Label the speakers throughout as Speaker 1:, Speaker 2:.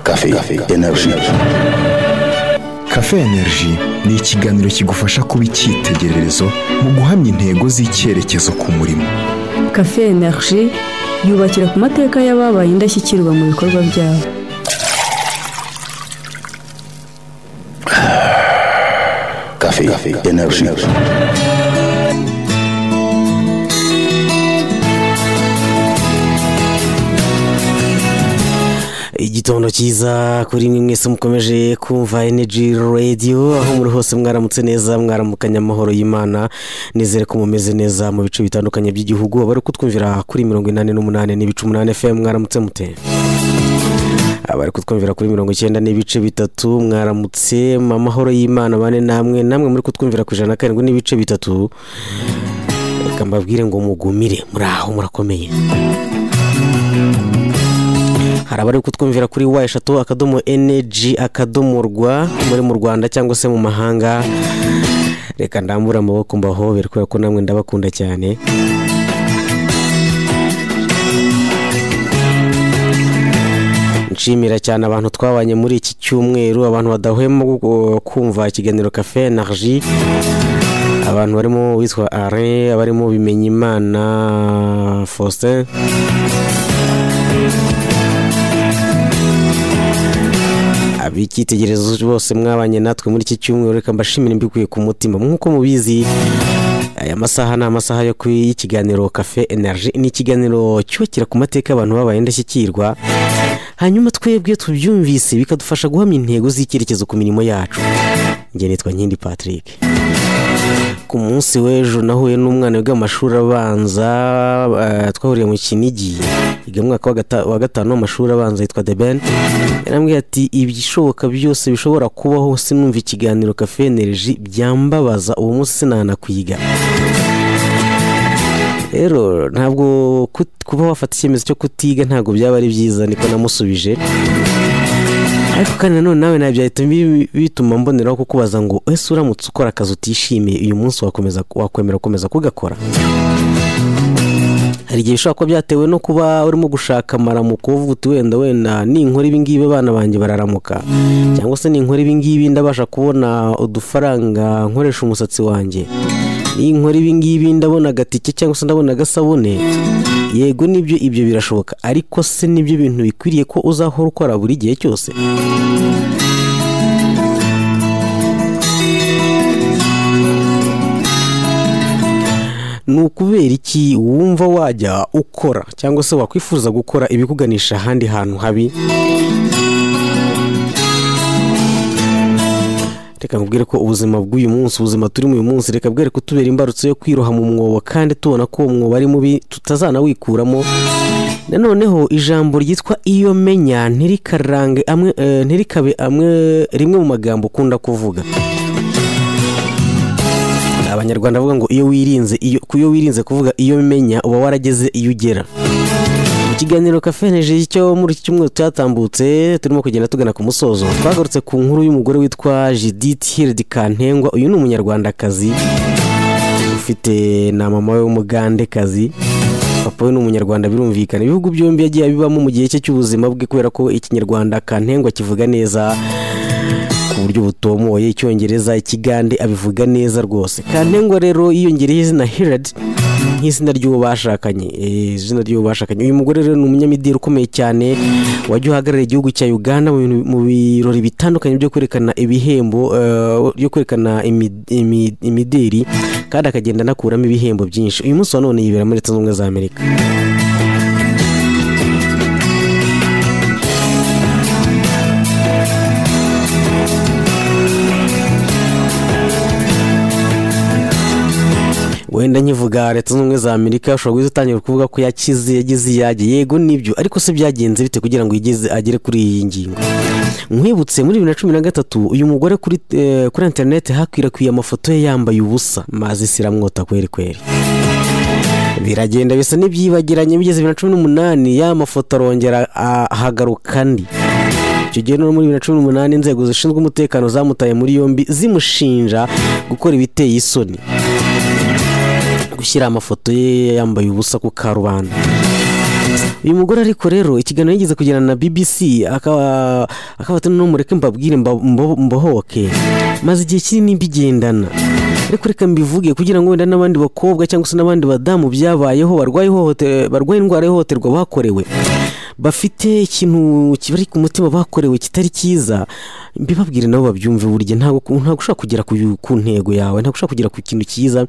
Speaker 1: kafe energy
Speaker 2: Cafe Energy ni ikiganiro kigufasha kuba icyitegererezo mu guhamya intego z'icyerekezo ku murimo
Speaker 3: Cafe Energy yubakira ku mateka y'ababaye indashyikirwa mu bikorwa byabo
Speaker 1: kafe energy
Speaker 4: igitondo cyiza kuri mwe mwese mukomeje kumva energy radio aho muri hose mwaramutse neza mwaramukanye amahoro y'imana nizere ko mumeze neza mu bice bitandukanye by'igihugu abari kutwumvira kuri mirongo inani n'umunani n'ibice umunani fm mwaramutse mute abari kutwumvira kuri mirongo icyenda n'ibice bitatu mwaramutse mu amahoro y'imana bane namwe namwe muri kutwumvira ku ijana na karindwi n'ibice bitatu reka mbabwire ngo mugumire muri aho murakomeye hari abari kutwumvira kuri wa eshatu akadomo eneji akadomo rwa muri mu rwanda cyangwa se mu mahanga reka ndambure amaboko mbahobere kubera ko namwe ndabakunda cyane nshimira cyane abantu twabanye muri iki cyumweru abantu badahwema gu- kumva ikiganiro kafe energy abantu barimo uwitwa are abarimo bimenyimana faustin ab'icyitegererezo bose mwabanye natwe muri iki cyumweru reka mbashimire mbikuye ku mutima nk'uko mubizi aya masaha ni amasaha yo ku y'ikiganiro kafe energy ni ikiganiro cyubakira ku mateka y'abantu babaye indashyikirwa hanyuma twebwe tubyumvise bikadufasha guhamya intego z'icyerekezo ku mirimo yacu njye nitwa nkindi patrick ku munsi w'ejo nahuye n'umwana wiga mu mashuri abanza eh, twahuriye mu kinigi yiga mu mwaka wa gata- wa gatanu w'amashuri abanza yitwa deben yarambwiye ati ibishoboka byose bishobora kubaho sinumva ikiganiro kafe energy byambabaza uwo munsi sinanakuyiga rero ntabwo kut- kuba wafata icyemezo cyo kutiga ntabwo byaba ari byiza niko namusubije ariko kandi nanone nawe ntabwo byahita bi- bituma mboneraho kukubaza ngo ese uramutse ukora akazi utishimiye uyu munsi wakomeza wakwemera gukomeza kugakora hari igihe bishobora kuba byatewe no kuba urimo gushaka amaramuko uvuga uti wenda wenda ninkora ibingibi abana banjye bararamuka cyangwa se ninkora ibingibi ndabasha kubona udufaranga nkoresha umusatsi wanjye ninkora ibingibi ndabona agatike cyangwa se ndabona agasabune yego nibyo ibyo birashoboka ariko se nibyo bintu bikwiriye ko uzahora ukora buri gihe cyose ni ukubera iki wumva wajya ukora cyangwa se wakwifuza gukora ibikuganisha ahandi hantu habi reka nkubwire ko ubuzima bw'uyu munsi ubuzima turimo uyu munsi reka bwere kutubera imbarutso yo kwiroha mu mwobo kandi tubona ko uwo mwobo ari mubi tutazanawikuramo nanoneho ijambo ryitwa iyo menya ntirikarange amwe eh, ntirikabe amwe rimwe mu magambo ukunda kuvuga abanyarwanda bavuga ngo iyo wirinze iyo ku iyo wirinze kuvuga iyo menya uba warageze iyo ugera mu kiganiro kafeneje cyo muri iki cyumweru cyatambutse turimo kugenda tugana ku musozo twagarutse ku nkuru y'umugore witwa Judith Hilde Kantengwa uyu ni umunyarwandakazi ufite na mama we w'umugandekazi papa we ni umunyarwanda birumvikana ibihugu byombi yagiye abibamo mu gihe cye cy'ubuzima bwe kubera ko ikinyarwanda kantengwa kivuga neza ku buryo butomoye icyongereza ikigande abivuga neza rwose kantengwa rero yiyongereyeho izina hirad nk'izina ry'uwo bashakanye eh, izina ry'uwo bashakanye uyu mugore rero ni umunyamideli ukomeye cyane wajya uhagararira igihugu cya uganda mu bintu- mu birori bitandukanye byo kwerekana ibihembo eh, byo kwerekana imi- imi- imideli kandi akagenda anakuramo ibihembo byinshi uyu munsi wa none yibera muri leta zunze ubumwe za amerika wenda nkivuga leta zunze ubumwe za amerika ushobora guhita utangira kuvuga ko yakize yagize iyage yego nibyo ariko se byagenze bite kugira ngo igeze agere kuri iyi ngingo nkwibutse muri bibiri na cumi na gatatu uyu mugore kuri eh, kuri interineti hakwirakwiye amafoto ye yambaye ubusa mazi siramwota kweri kweri biragenda bisa n'ibyibagiranye bigeze bibiri na cumi n'umunani ya mafoto arongera ah, hagaruka andi icyo gihe no muri bibiri na cumi n'umunani inzego zishinzwe umutekano zamutaye muri yombi zimushinja gukora ibiteye isoni gushyira amafoto ye yambaye ubusa ku karubanda uyu mugore ariko rero ikiganiro yigeze kugirana na bbc akaba akaba ati no mureke mbabwire mba- mbo- mbohoke maze igihe kinini mbigendana ariko reka mbivuge kugira ngo wenda n'abandi bakobwa cyangwa se n'abandi badamu byabayeho barwaye ihohote- barwaye indwara y'ihohoterwa bakorewe bafite ikintu kibari ku mutima bakorewe kitari cyiza mbibabwire nabo babyumve burya ntabwo ntabwo ushobora kugera ku, ku ntego yawe ntabwo ushobora kugera ku kintu cyiza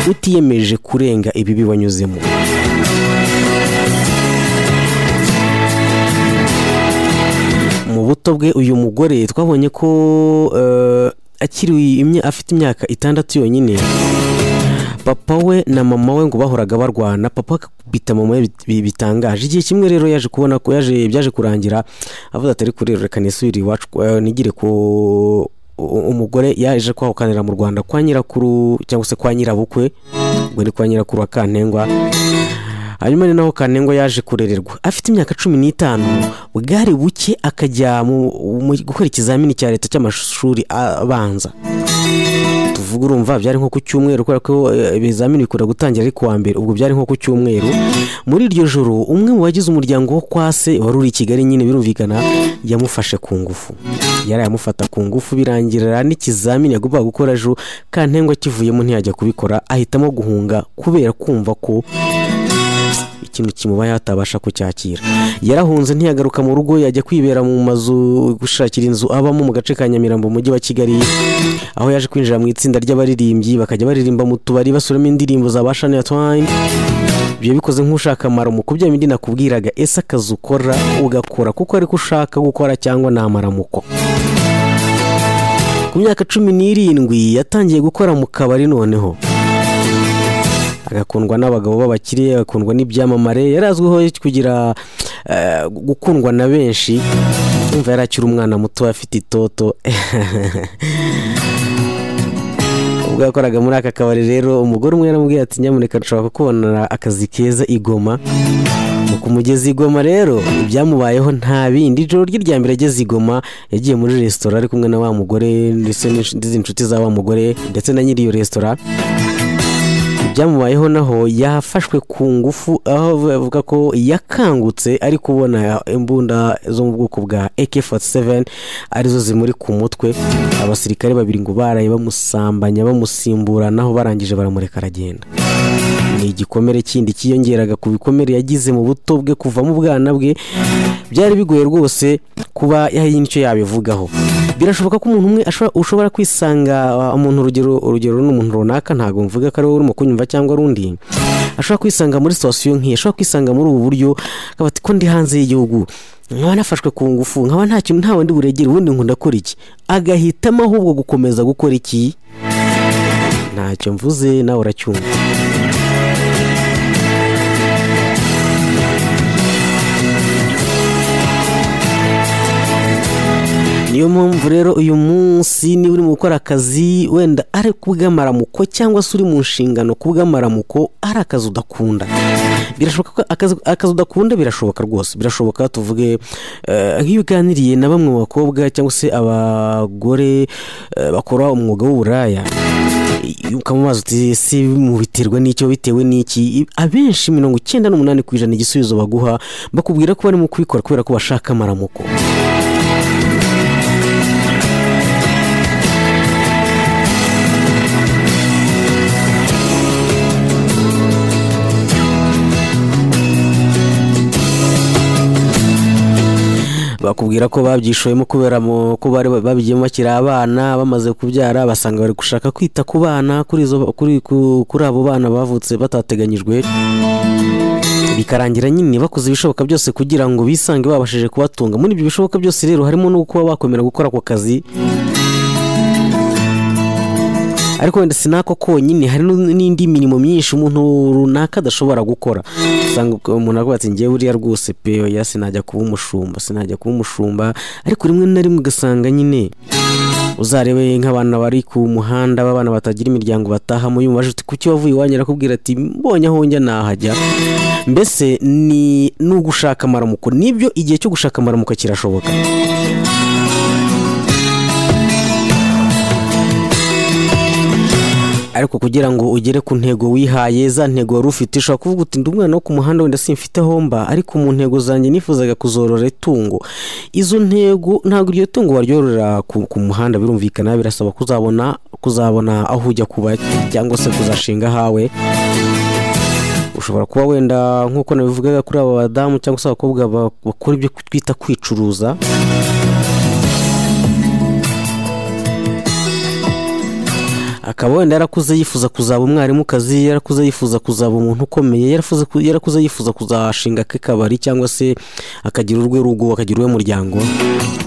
Speaker 4: utiyemeje kurenga ibibi wanyuzemo mu buto bwe uyu mugore twabonye ko eh, akiri imya- afite imyaka itandatu yonyine papa we na mama we ngo bahoraga barwana papa akakubita mama we bit- bi- bitangaje igihe kimwe rero yaje kubona ko yaje byaje kurangira avuze ati ariko rero reka nisubire iwacu eh, nigire ku u- umugore yaje kwahukanira mu rwanda kwa nyirakuru cyangwa se kwa nyirabukwe ubwo ni kwa nyirakuru wa kantengwa hanyuma ni naho kanengwa yaje kurererwa afite imyaka cumi n'itanu bwari buke akajya mu mu- gukora ikizamini cya leta cy'amashuri abanza tuvuga urumva byari nko ku cyumweru kubera ko eh, ibizamini bikunda gutangira ari kuwa mbere ubwo byari nko ku cyumweru muri iryo joro umwe mu bagize umuryango wo kwa se wari uri i kigali nyine birumvikana yamufashe ku ngufu yari yamufata ku ngufu birangirira n'ikizamini yagombaga gukora ejo kantengwa akivuyemo ntiyajya kubikora ahitamo guhunga kubera kumva ko ikintu kimubaye atabasha kucyakira yarahunze ntiyagaruka mu rugo yajya kwibera mu mazu gushakira inzu abamo mu gace ka nyamirambo mu mujyi wa kigali aho yaje kwinjira mu itsinda ry'abaririmbyi bakajya baririmba mu tubari basuramo indirimbo za bashani ya twine ibyo bikoze nk'ushaka amaramu ku bya bindi nakubwiraga ese akazi ukora ugakora kuko ariko ushaka gukora cyangwa ni amaramuko ku myaka cumi n'irindwi yatangiye gukora mu kabari noneho agakundwa n'abagabo b'abakire agakundwa n'ibyamamare yari azwiho kugira eh, gukundwa na benshi umva yari akiri umwana muto afite itoto ubwo yakoraga muri aka kabari rero umugore umwe yaramubwiye ati nyamuneka nshobora kukubonera akazi keza i Goma Ni ku mugezi i Goma rero ibyamubayeho nta bindi ijoro rye rya mbere ageze i Goma yagiye muri resitora ari kumwe na wa mugore ndetse n'izindi nshuti za wa mugore ndetse na nyiri iyo resitora ibyamubayeho naho yafashwe ku ngufu aho bavuga ko yakangutse ari kubona imbunda zo mu bwoko bwa AK47 arizo zimuri ku mutwe abasirikare babiri ngo baraye bamusambanya bamusimburanaho barangije baramureka aragenda ni igikomere kindi cyiyongeraga ku bikomere yagize mu buto bwe kuva mu bwana bwe byari bigoye rwose kuba hari icyo yabivugaho birashoboka ko umuntu umwe ashobora- ushobora kwisanga uh, umuntu urugero urugero ni umuntu runaka ntabwo mvuga ko ari wowe urimo kunyumva cyangwa ari undi ashobora kwisanga muri sitasiyo nk'iyi ashobora kwisanga muri ubu buryo akaba ati ko ndi hanze y'igihugu nkaba nafashwe ku ngufu nkaba nta kintu ntawe ndi buregere ubundi ngo ndakora iki agahitamo ahubwo gukomeza gukora iki ntacyo mvuze nawe uracyumva niyo mpamvu rero uyu munsi niba uri mu gukora akazi wenda ari kubw'amaramuko cyangwa se uri mu nshingano kubw'amaramuko ari akazi udakunda birashoboka ko akazi, akazi udakunda birashoboka rwose birashoboka tuvuge eh, nk'iyo uganiriye na bamwe mu bakobwa cyangwa se abagore eh, bakora umwuga w'uburaya ukamubaza uti ese mubiterwa n'icyo bitewe n'iki abenshi mirongo icyenda n'umunani ku ijana igisubizo baguha bakubwira ko barimo kubikora kubera ko bashaka amaramuko bakubwira ko babyishoyemo kubera mu- ko bari babigiyemo bakiri abana bamaze kubyara basanga bari gushaka kwita ku bana kuri izo- kuri ku- kuri abo bana bavutse batateganyijwe bikarangira nyine bakoze ibishoboka byose kugira ngo bisange babashije kubatunga muri ibyo bishoboka byose rero harimo no kuba bakomera gukora ako kazi ariko wenda si n'ako konyine hari n'u- n'indi mirimo myinshi umuntu runaka adashobora gukora usanga umuntu avuga ati ngewe buriya rwose pe oya sinajya kuba umushumba sinajya kuba umushumba ariko rimwe na rimwe ugasanga nyine uzarebe nk'abana bari ku muhanda b'abana batagira imiryango batahamo yumva aje uti kuki wavuye iwanyu arakubwira ati mbonye aho njya nahajya mbese ni ni ugushaka amaramuko nibyo igihe cyo gushaka amaramuko kirashoboka ariko kugira ngo ugere ku ntego wihaye za ntego wari ufite ushobora kuvuga uti ndi umwana wo ku muhanda wenda simfite homba ariko mu ntego zanjye nifuzaga kuzorora itungo izo ntego ntabwo iryo tungo waryorora ku, ku muhanda birumvikana birasaba kuzabona kuzabona aho ujya kuba cyangwa se kuzashinga hawe ushobora kuba wenda nk'uko nabivugaga kuri aba badamu cyangwa se abakobwa ba- bakora ibyo twita kwicuruza akaba wenda yarakuze yifuza kuzaba umwarimukazi yarakuze yifuza kuzaba umuntu ukomeye yarafuze ku- yarakuze yifuza kuzashinga ke kabari cyangwa se akagira urwe rugo akagira uwe muryango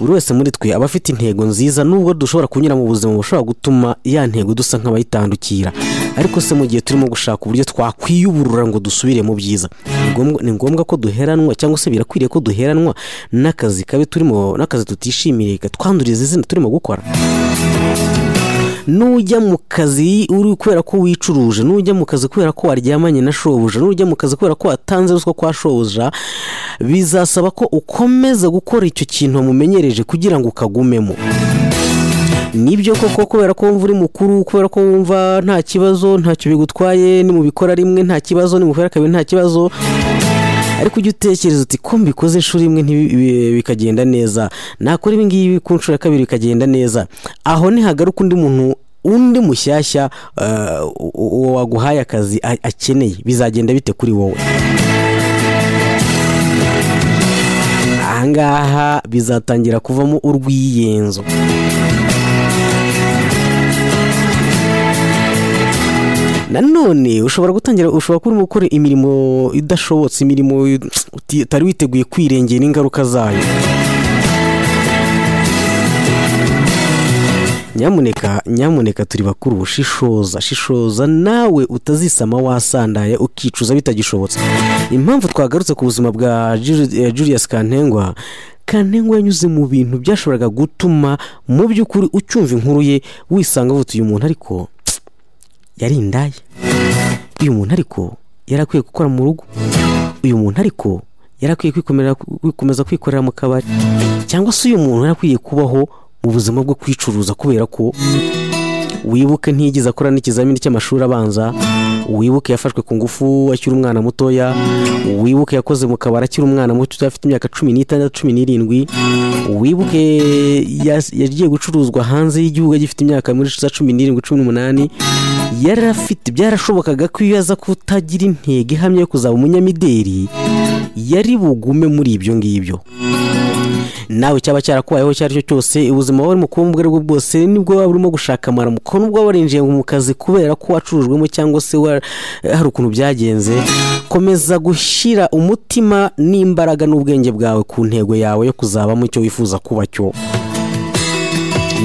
Speaker 4: buri wese muri twe aba afite intego nziza nubwo dushobora kunyura mu buzima bushobora gutuma ya ntego dusa nk'abayitandukira ariko se mu gihe turimo gushaka uburyo twakwiyuburura ngo dusubire mu byiza ni ngombwa- ni ngombwa ko duheranwa cyangwa se birakwiriye ko duheranwa n'akazi kabi turimo n'akazi tutishimiye katwanduriza izina turimo gukora nujya mu kazi uri kubera ko wicuruje nujya mu kazi kubera ko waryamanye na shobuja nujya mu kazi kubera ko watanze ruswa kwa shobuja bizasaba ko ukomeza gukora icyo kintu wamumenyereje kugira ngo ukagumemo nibyo koko kubera ko wumva uri mukuru kubera ko wumva nta kibazo ntacyo bigutwaye ni mu bikora rimwe nta kibazo ni mu bikora kabiri nta kibazo ariko ujya utekereza uti ko mbikoze inshuro imwe ntibi- bi- bikagenda neza nakora ibi ngibi ku nshuro ya kabiri bikagenda neza aho nihagaruka undi muntu undi mushyashya eh, u- uwo waguhaye akazi a- akeneye bizagenda bite kuri wowe ahangaha bizatangira kuvamo urwiyenzo nanone ushobora gutangira ushobora kuba urimo gukora imirimo idashobotse imirimo uti- utari witeguye kwirengera ingaruka zayo nyamuneka nyamuneka turi bakuru shishoza shishoza nawe utazisama wasandaye ukicuza bitagishobotse impamvu twagarutse ku buzima bwa Jul- eh, Julius Kantengwa Kantengwa yanyuze mu bintu byashoboraga gutuma mu by'ukuri ucyumva inkuru ye wisanga avuga uti uyu muntu ariko yari indaya uyu muntu ariko yari akwiye gukora mu rugo uyu muntu ariko yari akwiye kwikomera- kwikomeza kwikorera mu kabari cyangwa se uyu muntu yari akwiye kubaho mu buzima bwo kwicuruza kubera ko wibuke ntiyigeze akora n'ikizamini cy'amashuri abanza wibuke yafashwe ku ngufu akiri umwana mutoya wibuke yakoze mu kabari akiri umwana muto afite imyaka cumi n'itandatu cumi n'irindwi wibuke yas- yagiye gucuruzwa hanze y'igihugu agifite imyaka muri za cumi n'irindwi cumi n'umunani yari afite byarashobokaga ko iyo aza kutagira intego ihamye yo kuzaba umunyamideli yari bugume muri ibyo ngibyo nawe cyaba cyarakubayeho icyo ari cyo cyose ubuzima wari mu kuba ubwo ari bwo bwose nibwo waba urimo gushaka amaramuko nubwo waba warinjiye mu kazi kubera ko wacurujwemo cyangwa se wa- hari ukuntu byagenze komeza gushyira umutima n'imbaraga n'ubwenge bwawe ku ntego yawe yo kuzabamo icyo wifuza kuba cyo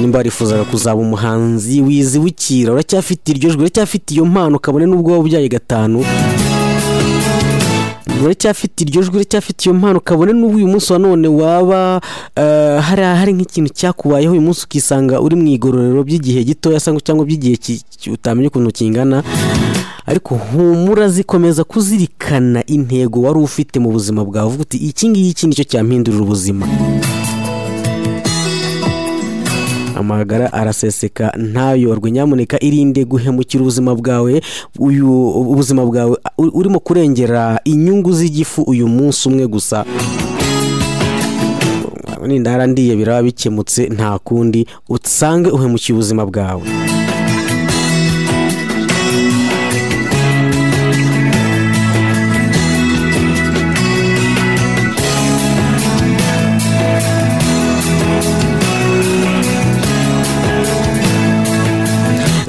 Speaker 4: nimba warifuzaga kuzaba umuhanzi wizibukira uracyafite iryo jwi uracyafite iyo mpano kabone n'ubwo waba ubyaye gatanu uracyafite iryo jwi uracyafite iyo mpano kabone n'ubu uyu munsi wa none waba eh, hari hari nk'ikintu cyakubayeho uyu munsi ukisanga uri mu igororero by'igihe gitoya cyangwa cyangwa by'igihe ki- ki- utamenya ukuntu kingana ariko humura zikomeza kuzirikana intego wari ufite mu buzima bwawe uvuga uti iki ngiki nicyo cyampindurira ubuzima amagara araseseka ntayorwe nyamuneka irinde guhemukira ubuzima bwawe uyu ubuzima bwawe u- urimo kurengera inyungu z'igifu uyu munsi umwe gusa nindara ndiye biraba bikemutse nta kundi usange uhemukiye ubuzima bwawe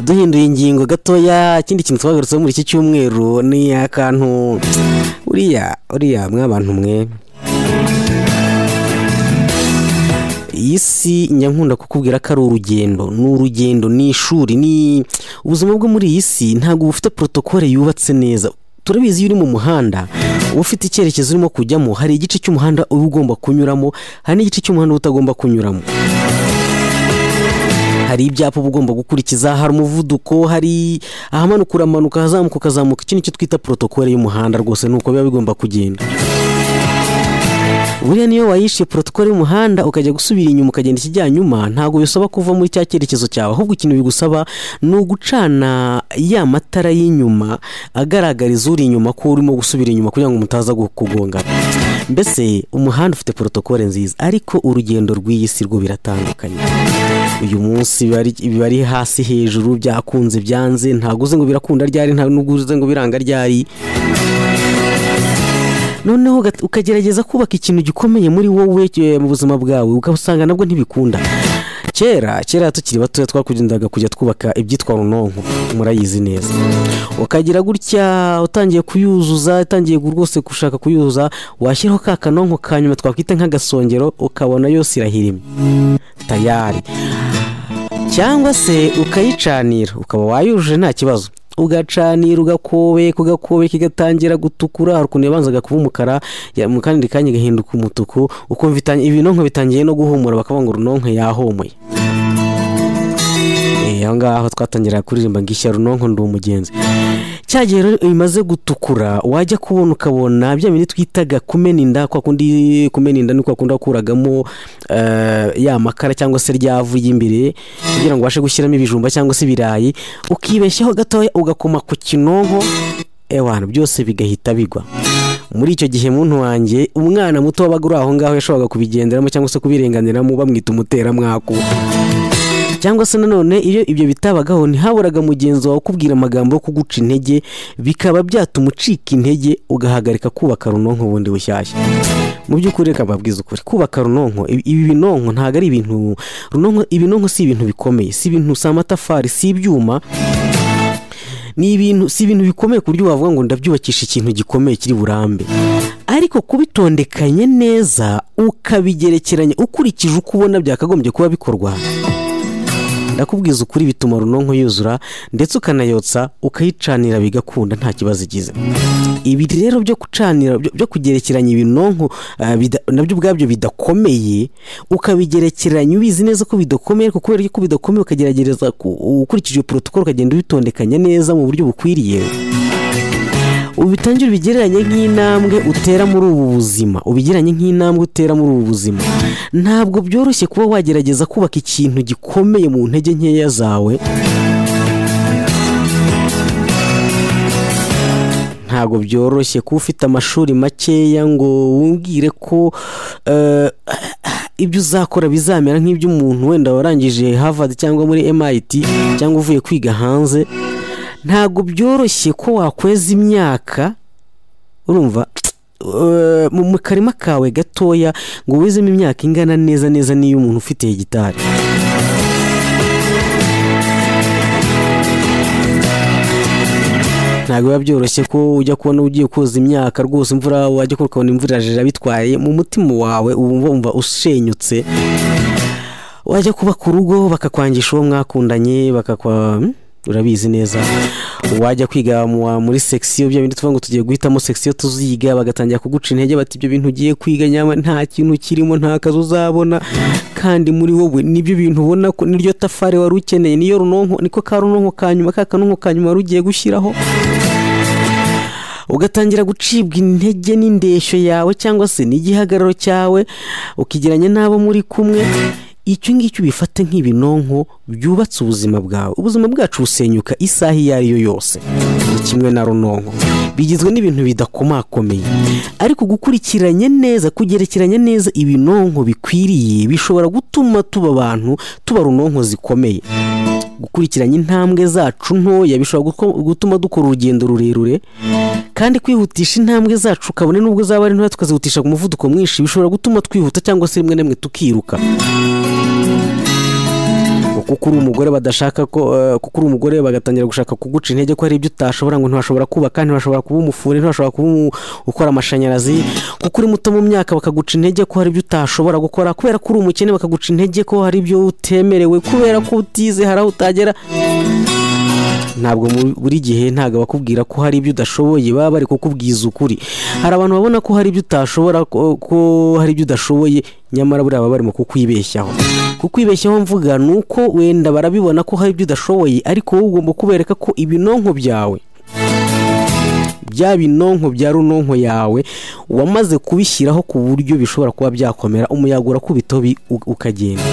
Speaker 4: duhinduye ingingo gatoya ikindi kintu twagarutseho muri iki cyumweru ni akantu uriya uriya mwabantu mwe iyi si nyankunda kukubwira ko ari urugendo ni urugendo ni ishuri ni ubuzima bwo muri iyi si ntabwo bufite protokole yubatse neza turabizi iyo uri mu muhanda uba ufite icyerekezo urimo kujyamo hari igice cy'umuhanda uba ugomba kunyuramo hari n'igice cy'umuhanda uba utagomba kunyuramo hari ibyapa uba ugomba gukurikiza hari umuvuduko hari ahamanuka uramanuka ahazamuka ukazamuka iki nicyo twita protokole y'umuhanda rwose ni uko biba bigomba kugenda buriya niyo wayishe protokole y'umuhanda ukajya gusubira inyuma ukagenda ikijya nyuma ntabwo bisaba kuva muri cya cyerekezo cyawe ahubwo ikintu bigusaba ni ugucana ya matara y'inyuma agaragariza uri inyuma ko urimo gusubira inyuma kugira ngo mutaza gu- kugongana mbese umuhanda ufite protokole nziza ariko urugendo rw'iyi si rwo biratandukanye uyu munsi biba ari- biba ari hasi hejuru byakunze byanze ntabwo uzi ngo birakunda ryari nta nubwo uzi ngo biranga ryari noneho uga- ukagerageza kubaka ikintu gikomeye muri wowe eh, mu buzima bwawe ugasanga nabwo ntibikunda kera kera tukiri batoya twakugendaga kujya twubaka ibyitwa runonko murayizi neza ukagira gutya utangiye kuyuzuza utangiye rwose gushaka kuyuzuza washyiraho ka kanonko ka nyuma twakwita nk'agasongero ukabona yose irahirimye tayari cyangwa se ukayicanira ukaba wayujuje nta kibazo ugacanira ugakobeka ugakobeka igatangira gutukura hari ukuntu yabanzaga kuba umukara ya- mu kandi kanya igahinduka umutuku ukumva itan- ibinonko bitangiye no guhumura bakavuga ngo runonko yahumuye Eh, aho ngaho twatangira kuririmba ngo ishyaro nonko ndi umugenzi cya gihe rero imaze gutukura wajya kubona ukabona bya bindi twitaga kumena inda kwa kundi kumena inda ni kwa kundi wakuragamo eh, ya makara cyangwa se ryavu y'imbere kugira ngo ubashe gushyiramo ibijumba cyangwa se ibirayi ukibeshyaho gatoya ugakoma ku kinonko ewana byose bigahita bigwa muri icyo gihe muntu wanjye umwana muto wabaga uri aho ngaho yashoboraga kubigenderamo cyangwa se kubirenganiramo bamwita umuteramwaku cyangwa se nanone iyo ibyo bitabagaho ntihaburaga mugenzi wawe ukubwira amagambo yo kuguca intege bikaba byatuma ucika intege ugahagarika kubaka runonko bundi bushyashya mu by'ukuri reka mbabwize ukuri kubaka runonko ibi ibi binonko ntabwo ari ibintu runonko ibinonko si ibintu bikomeye si ibintu si amatafari si ibyuma ni ibintu si ibintu bikomeye ku buryo wavuga ngo ndabyubakisha ikintu gikomeye kiri burambe ariko kubitondekanye neza ukabigerekeranya ukurikije uko ubona byakagombye kuba bikorwa ndakubwiza ukuri bituma runonko yuzura ndetse ukanayotsa ukayicanira bigakunda nta kibazo igize ibi rero byo gucanira byo- byo kugerekeranya ibinonko ah, bida- nabyo ubwabyo bidakomeye ukabigerekeranya ubizi neza ko bidakomeye ariko kubera ko bidakomeye ukagerageza ku- ukurikije protokolo ukagenda ubitondekanya neza mu buryo bukwiriye ubitangire ubigereranye nk'intambwe utera muri ubu buzima ubigereranye nk'intambwe utera muri ubu buzima ntabwo byoroshye kuba wagerageza kubaka ikintu gikomeye mu ntege nkeya zawe ntabwo byoroshye kuba ufite amashuri makeya ngo wumvire ko eh, ibyo uzakora bizamera nk'iby'umuntu wenda warangije Harvard cyangwa muri MIT cyangwa uvuye kwiga hanze ntabwo byoroshye ko wakweza imyaka urumva eh, mu mu karima kawe gatoya ngo wizemo imyaka ingana neza neza n'iyo umuntu ufite gitari ntabwo biba byoroshye ko ujya kubona ugiye koza imyaka rwose imvura wajya kubona ukabona imvura iraje irabitwaye mu mutima wawe uba wumva ushenyutse wajya kuba ku rugo bakakwangisha uwo mwakundanye bakakwa hmm? urabizi neza wajya kwiga mu- wa- muri section bya bindi tuvuga ngo tugiye guhitamo section tuziga bagatangira kuguca intege bati ibyo bintu ugiye kwiga nyama nta kintu kirimo nta kazi uzabona kandi muri wowe nibyo bintu ubona ko niryo tafari wari ukeneye niyo runonko niko ka runonko ka nyuma ka kanonko ka nyuma wari ugiye gushyiraho ugatangira gucibwa intege n'indeshyo yawe cyangwa se n'igihagararo cyawe ukigeranya n'abo muri kumwe icyo ngicyo ubifate nk'ibinonko byubatse ubuzima bwawe ubuzima bwacu busenyuka isaha iyo ari yo yose ni kimwe na runonko bigizwe n'ibintu bidakomakomeye ariko gukurikiranya neza kugerekeranya neza ibinonko bikwiriye bishobora gutuma tuba abantu tuba runonko zikomeye gukurikiranya intambwe zacu ntoya bishobora guko- gutuma dukora urugendo rurerure kandi kwihutisha intambwe zacu kabone nubwo zaba ari ntoya tukazihutisha ku muvuduko mwinshi bishobora gutuma twihuta cyangwa se rimwe na rimwe tukiruka kuko uri umugore badashaka ko eh, kuko uri umugore bagatangira gushaka kuguca intege ko hari ibyo utashobora ngo ntiwashobora kubaka ntiwashobora kuba umufure ntiwashobora kuba umu- ukora amashanyarazi kuko uri muto mu myaka bakaguca intege ko hari ibyo utashobora gukora kubera ko uri umukene bakaguca intege ko hari ibyo utemerewe kubera ko utize hari aho utagera ntabwo mu- buri gihe ntabwo bakubwira ko hari ibyo udashoboye baba bari kukubwiza ukuri hari abantu babona ko hari ibyo utashobora ko ko hari ibyo udashoboye nyamara buriya baba barimo kukwibeshyaho kukwibeshyaho mvuga ni uko wenda barabibona ko hari ibyo udashoboye ariko wowe ugomba kubereka ko ibinonko byawe bya binonko bya runonko yawe wamaze kubishyiraho ku buryo bishobora kuba byakomera umuyaga urakubitaho bi- u- ukagenda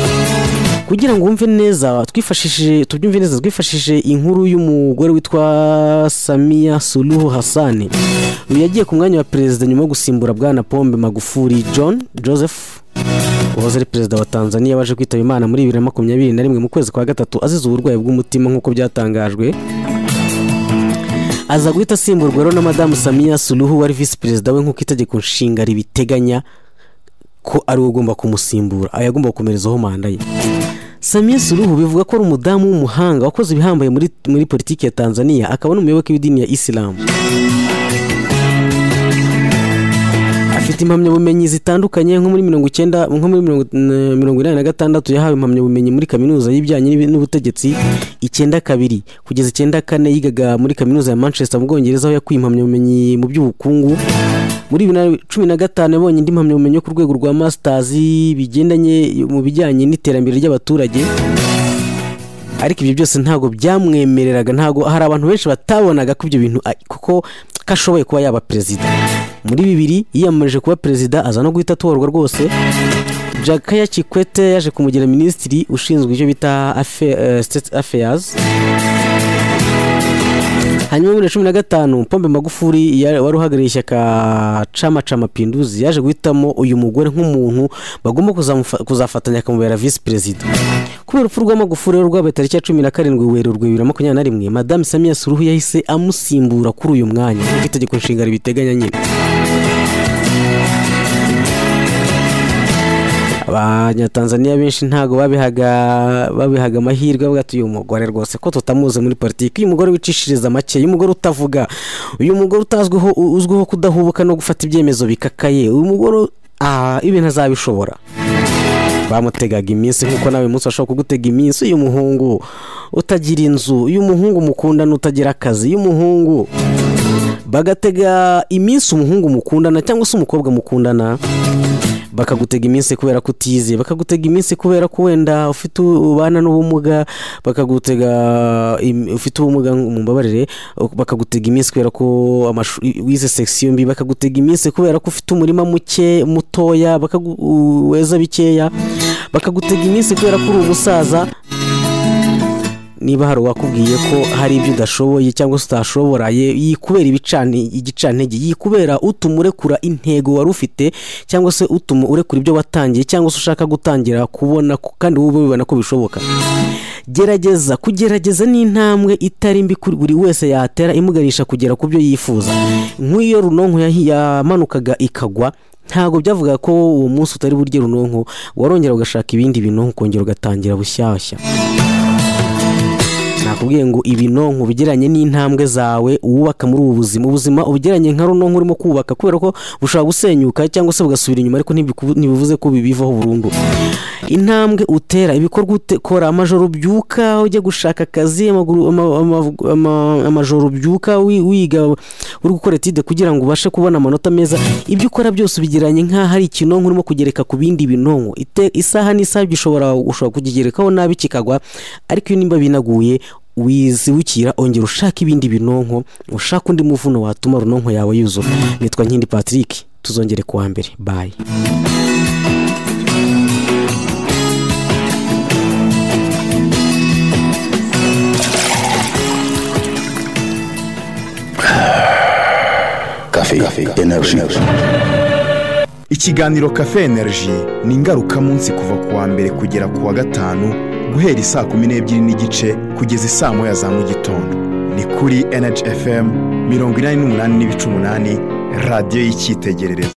Speaker 4: kugira ngo wumve neza twifashishije tubyumve neza twifashishije inkuru y'umugore witwa samiya suluhu hasani uyu yagiye ku mwanya wa perezida nyuma yo gusimbura bwana pombe magufuri john joseph uwahoze ari perezida wa tanzania waje kwitaba imana muri bibiri na makumyabiri na rimwe mu kwezi kwa gatatu azize uburwayi bw'umutima nk'uko byatangajwe aza guhita asimburwa rero na madamu samiya suluhu wari visi perezida we nk'uko itegeko nshinga ribiteganya ko ari we ugomba kumusimbura aba yagomba gukomerezaho manda ye samiya suluhu bivuga ko ari umudamu w'umuhanga wakoze ibihambaye muri, muri politiki ya tanzania akaba n'umuyoboke w'idini ya isilamu afite impamyabumenyi zitandukanye nko muri mirongo icyenda nko muri mirongo eh, mirongo inani na gatandatu yahawe impamyabumenyi muri kaminuza y'ibijyanye n'ibi- n'ubutegetsi icyenda kabiri kugeza icyenda kane yigaga muri kaminuza ya manchester mu bwongereza aho yakuye impamyabumenyi mu by'ubukungu muri bibiri na cumi na gatanu yabonye indi mpamyabumenyi yo ku rwego rwa masters bigendanye mu bijyanye n'iterambere ry'abaturage ariko ibyo byose ntabwo byamwemereraga ntabwo hari abantu benshi batabonaga ko ibyo bintu a- kuko ko ashoboye kuba yaba perezida muri bibiri yiyamamarije kuba perezida aza no guhita atorwa rwose jakaya kikwete yaje kumugira minisitiri ushinzwe ibyo bita affaire- eh, state affairs hanyuma muri cumi na gatanu pombe magufuri ya- wari uhagarariye ishyaka cama ca mapinduzi yaje guhitamo uyu mugore nk'umuntu bagomba kuzamufa- kuzafatanya akamubera visi perezida kubera urupfu rwa magufuri rero rwabaye tariki ya cumi na karindwi werurwe bibiri na makumyabiri na rimwe madamu samiya suruhu yahise amusimbura kuri uyu mwanya kuko itegeko nshinga ribiteganya nyine abanyatanzaniya benshi ntabwo babihaga babihaga amahirwe bavuga ati uyu mugore rwose ko tutamuzi muri politiki uyu mugore wicishiriza make uyu mugore utavuga uyu mugore utazwiho uzwiho kudahubuka no gufata ibyemezo bikakaye uyu mugore ah, ibintu azabishobora bamutegaga iminsi nk'uko nawe uyu munsi bashobora kugutega iminsi uyu muhungu utagira inzu uyu muhungu mukundana utagira akazi uyu muhungu bagatega iminsi umuhungu mukundana cyangwa se umukobwa mukundana bakagutega iminsi kubera ko utize bakagutega iminsi kubera ko wenda ufite ubana n'ubumuga bakagutega im- ufite ubumuga mumbabarire bakagutega iminsi kubera ko amashu- i- wize section mbi bakagutega iminsi kubera ko ufite umurima muke mutoya bakagu- u- weza bikeya bakagutega iminsi kubera ko uri umusaza niba hari uwakubwiye ko hari ibyo udashoboye cyangwa se utashobora ye- yikubera ibicane igicantege yikubera utuma urekura intego wari ufite cyangwa se utuma urekura ibyo watangiye cyangwa se ushaka gutangira kubona ko- kandi wowe ubibona ko bishoboka gerageza kugerageza ni intambwe itari mbi kuri buri wese yatera imuganisha kugera ku byo yifuza nk'iyo runonko yahi- yamanukaga ikagwa ntabwo byavuga ko uwo munsi utari burye runonko warongera ugashaka ibindi bintu ukongera ugatangira bushyashya nakubwiye ngo ibinonko ubigeranye n'intambwe zawe wubaka muri ubu buzima ubuzima ubugeranye nka runonko urimo kubaka kubera ko bushobora gusenyuka cyangwa se bugasubira inyuma ariko ntibiku- ntibivuze ko bibivaho burundu intambwe utera ibikorwa utekora amajoro ubyuka ujya gushaka akazi amaguru- ama- ama- ama- amajoro ubyuka wi- wiga uri gukora etide kugira ngo ubashe kubona amanota meza ibyo ukora byose ubigeranye nk'aho ari ikinonko urimo kugereka ku bindi binonko Ite- isaha n'isaha gishobora ushobora kukigerekaho nabi kikagwa ariko iyo nimba binaguye wizibukira ongera ushaka ibindi binonko ushaka undi muvuno watuma runonko yawe yuzura nitwa nkindi patrick tuzongere ku wa mbere bayi
Speaker 1: Café, énergie.
Speaker 2: ikiganiro kafe energy ni ingarukamunsi kuva ku wa mbere kugera ku wa gatanu guhera isaa kumi n'ebyiri n'igice kugeza isaa moya za mu gitondo ni kuri energy fm mirongo inani n'umunani n'ibice umunani radiyo y'icyitegererezo